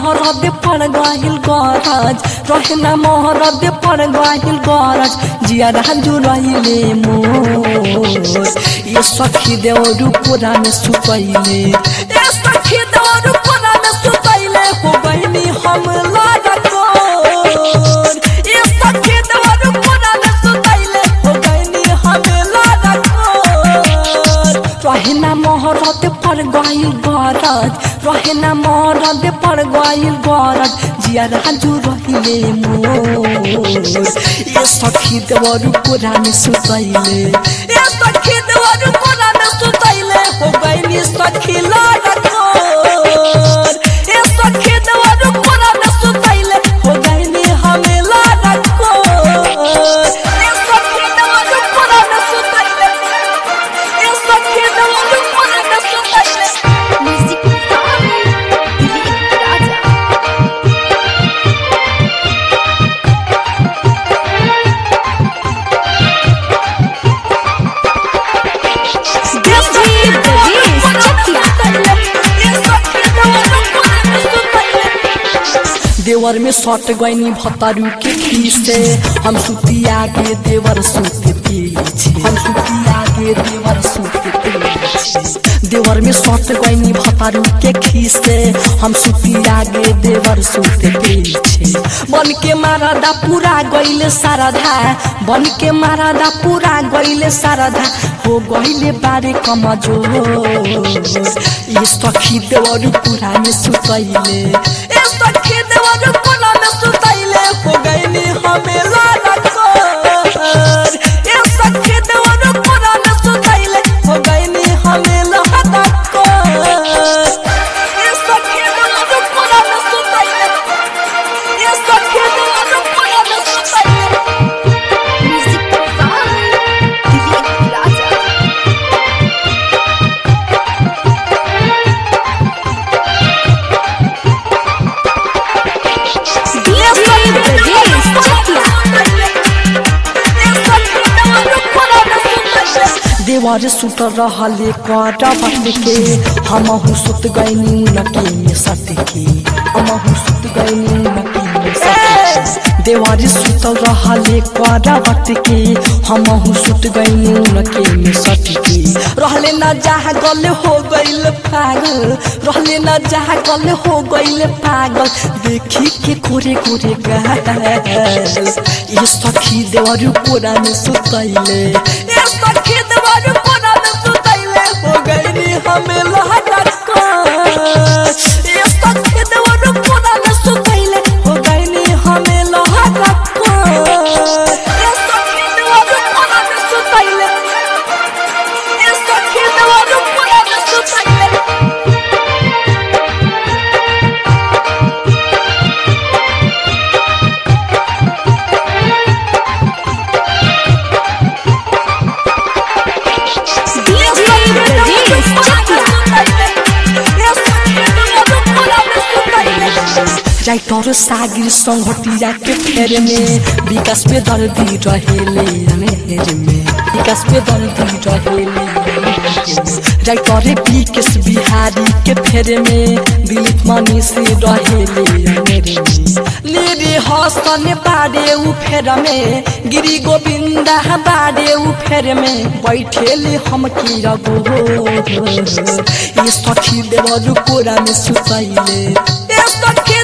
मोहरद पर गहिल गरज रहे ना मोहरद पर गहिल गरज जिया राजू रहिले मोर ये सखी देवरु पुरा में सुतैले ये सखी देवरु पुरा में सुतैले हो गइनी हम लागतोर ये सखी देवरु पुरा में सुतैले हो गइनी हम लागतोर रहेना मोहरत पर गइल गरज रहेना मोहरत पर गइल गरज जिया राजू रहिले मोर ये सखी देवरु पुरा में सुतैले ये सखी देवरु पुरा में सुतैले हो गइनी सखी लागतोर ये सखी देवरु पुरा में सुतैले हो गइनी हमें लागतोर ये सखी देवरु पुरा में सुतैले ये सखी देवरु पुरा में सुतैले म्यूजिक दिलीप राजा डीजे ब्रजेश चकिया देवर में सट गईनी भतारू के खीसे हम सुतिया के देवर सुते पीछे हम सुतिया के देवर सुते पीछे देवर में सट गईनी भतारू के खीसे हम सुतिया के देवर सुते पीछे बन के मारादा पूरा गईले साराधा बन के मारादा पूरा गईले साराधा हो गईले बारे कमजोर ये सखी देवर पूरा में सुतैले ये सखी देवर पूरा में सुतैले हो गईली हमें लागतोर ये सखी देवर पूरा में सुतैले हो गईली हमें लागतोर ये सखी देवर पूरा में सुतैले ये सखी देवर पूरा में सुतैले म्यूजिक दिलीप राजा डीजे ब्रजेश चकिया देवर सुत रहले कर बट के हमहु सुत गईनी नकी में सट के हमहु सुत गईनी नकी में सट के देवर सुत रहले कर बट के हमहु सुत गईनी नकी में सट के रहले न जहाँ गल हो गइल पागल रहले न जहाँ गल हो गइल पागल देखी के कोरे कोरे गाल ये सखी देवर कोरा में सुतैले ये सखी देवर कोरा में सुतैले हो गइनी हमें लहटका ये सखी देवर कोरा में सुतैले हो गइनी हमें लहटका ये सखी देवर कोरा में सुतैले ये सखी देवर कोरा में सुतैले डीजे ब्रजेश जाई तोर सागिर संघटिया के फेर में विकास पे दर्दी रहेले मेर में विकास पे दर्दी रहेले जाई तोरे विकेश बिहारी के फेर में दिलीप मनी से रहेले मेर में लेरे हसन बाड़े उ फेर में गिरी गोविंदा बाड़े उ फेर में बैठेले हम की रगो ये सखी देवर कोरा में सुतैले ये सखी